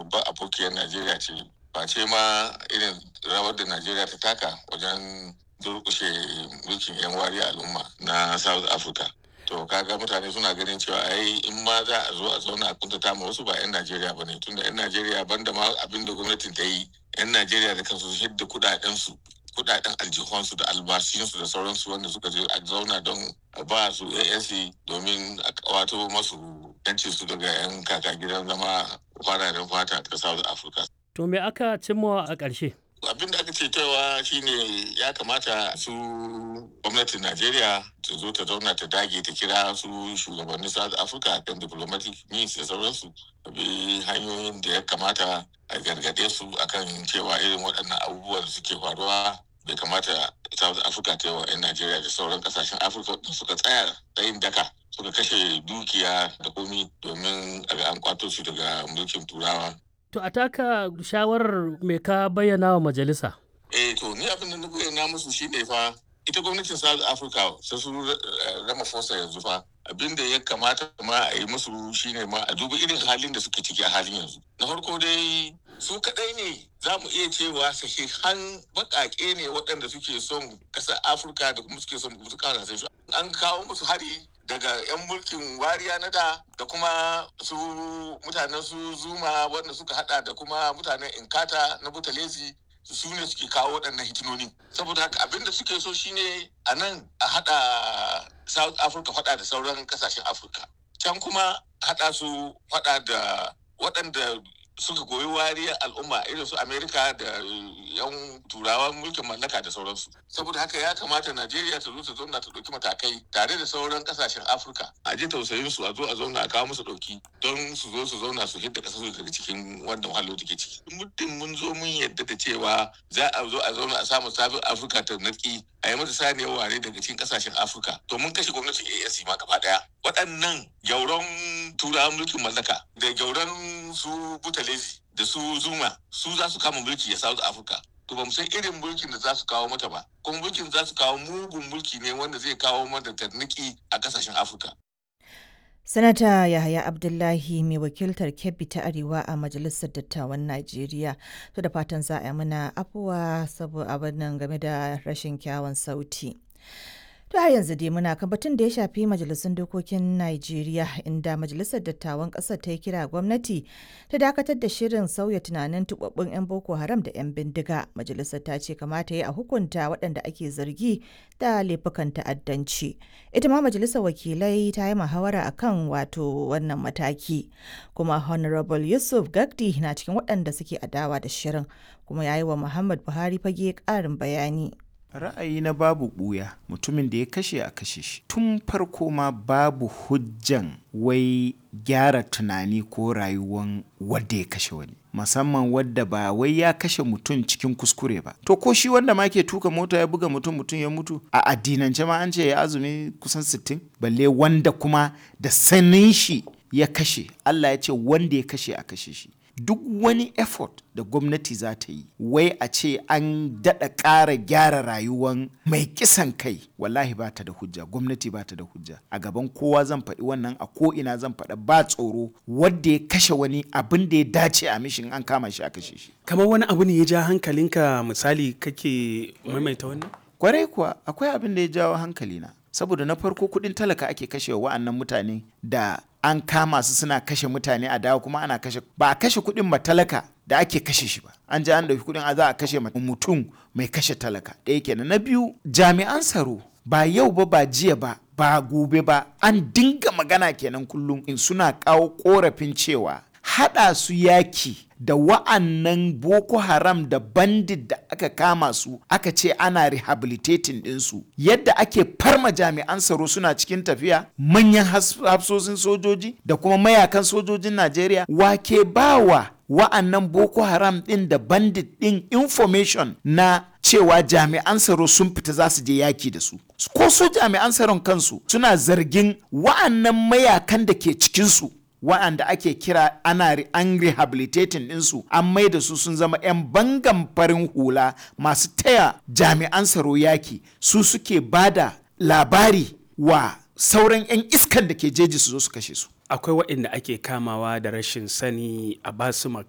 babban abokiyar najeriya ce ba ce ma irin rawar da najeriya ta taka wajen durkushe mulkin yan wari al'umma na south africa to kaga mutane suna ganin cewa ai in ma za a zo a zauna a kuntata ma wasu ba 'yan najeriya ba ne tunda 'yan najeriya banda ma abin da gwamnatin ta yi 'yan najeriya da kansu su hidda kudaden su kudaden aljihunsu da albashinsu da sauransu wanda suka je a zauna don a ba su ANC domin a kawato masu yanci su daga 'yan kaka gidan zama fararen fata ta South Africa. To me aka cimma a ƙarshe? abin da aka ce cewa shine ya kamata su gwamnatin najeriya ta zo ta zauna ta dage ta kira su shugabannin south africa kan diplomatic means da sauransu bi hanyoyin da ya kamata a gargade su akan cewa irin waɗannan abubuwan da suke faruwa bai kamata south africa ta yi wa 'yan najeriya da sauran kasashen afirka da suka tsaya tsayin daka suka kashe dukiya da komi domin a ga an kwato su daga mulkin turawa To a taka shawarar me ka bayyana wa majalisa? eh to ni abin da na bayyana musu shine fa ita gwamnatin south africa sai su rama fosa yanzu fa abin da ya kamata ma a yi musu shine ma a duba irin halin da suke ciki a halin yanzu na farko dai su kadai ne za mu iya cewa sahihan bakake ne waɗanda suke son ƙasar afirka da kuma suke son su kasashen su an kawo musu hari daga 'yan mulkin wariya na da da kuma su mutanen su zuma wanda suka hada da kuma mutanen inkata na butalezi su ne suke kawo waɗannan hitinoni saboda haka abinda suke so shine a nan a hada south africa hada da sauran kasashen afirka can kuma hada su hada da waɗanda suka goyi wariyar al'umma irin su amerika da yan turawan mulkin mallaka da sauransu saboda haka ya kamata najeriya ta zo ta zauna ta ɗauki matakai tare da sauran kasashen afirka a ji tausayin su a zo a zauna a kawo musu ɗauki don su zo su zauna su hidda ƙasar su daga cikin wannan wahalar da ke ciki muddin mun zo mun yadda da cewa za a zo a zauna a samu sabon afirka ta natsi a yi mata saniyar ware daga cikin kasashen afirka to mun kashe gwamnatin asc ma gaba ɗaya waɗannan gyauran turawan mulkin mallaka da gyauran su butalezi da su zuma su za su kama mulki a south africa to ba mu san irin mulkin da za su kawo mata ba kuma mulkin za su kawo mugun mulki ne wanda zai kawo mata tarniki a kasashen afirka Sanata Yahaya Abdullahi mai wakiltar Kebbi ta Arewa a Majalisar Dattawan Najeriya. To da fatan za a yi mana afuwa saboda abin nan game da rashin kyawun sauti. To har yanzu dai muna kan batun da ya shafi majalisun dokokin Najeriya inda majalisar dattawan ƙasar ta yi kira gwamnati ta dakatar da shirin sauya tunanin tubabbun 'yan Boko Haram da 'yan bindiga. Majalisar ta ce kamata ya a hukunta waɗanda ake zargi da laifukan ta'addanci. Ita ma majalisar wakilai ta yi muhawara akan wato wannan mataki. Kuma Honorable Yusuf Gagdi na cikin waɗanda suke adawa da shirin kuma ya yi wa Muhammad Buhari fage ƙarin bayani. ra'ayi na babu ɓuya mutumin da ya kashe a kashe shi tun farko ma babu hujjan wai gyara tunani ko rayuwan wadda ya kashe wani musamman wadda ba wai ya kashe mutum cikin kuskure ba to ko shi wanda ma ke tuka mota ya buga mutum mutum ya mutu a addinance ma an ce ya azumi kusan sittin? balle wanda kuma da sanin shi ya kashe Allah ya ce wanda ya kashe a kashe shi duk wani effort da gwamnati za ta yi wai a ce an daɗa ƙara gyara rayuwan mai kisan kai wallahi ba ta da hujja gwamnati ba ta da hujja a gaban kowa zan faɗi wannan a ko ina zan faɗa ba tsoro wadda ya kashe wani abin da ya dace a mishin an kama shi a kashe shi kamar wani abu ne ya ja hankalinka misali kake maimaita wannan kwarai kuwa akwai abin da ya jawo hankalina saboda na farko kuɗin talaka ake kashewa wa'annan mutane da an kama su suna kashe mutane a dawo kuma ana kashe ba a kashe kuɗin matalaka da ake kashe shi ba an ji an ɗauki kuɗin a za a kashe mutum mai kashe talaka ɗaya kenan na biyu jami'an tsaro ba yau ba ba jiya ba ba gobe ba an dinga magana kenan kullum in suna kawo korafin cewa haɗa su yaki da wa'annan boko haram da bandit da aka kama su aka ce ana rehabilitating ɗinsu yadda ake farma jami'an tsaro suna cikin tafiya manyan hafsosin sojoji da kuma mayakan sojojin najeriya wake bawa wa'annan boko haram ɗin da bandit ɗin information na cewa jami'an tsaro sun fita za su je yaki da su ko su jami'an tsaron kansu suna zargin wa'annan mayakan da ke cikinsu wa'anda ake kira ana an rehabilitating ɗinsu an mai da su sun zama 'yan bangan farin hula masu taya jami'an tsaro yaki su suke bada labari wa sauran 'yan iskan da ke jeji su zo su kashe su akwai waɗanda ake kamawa da rashin sani a basu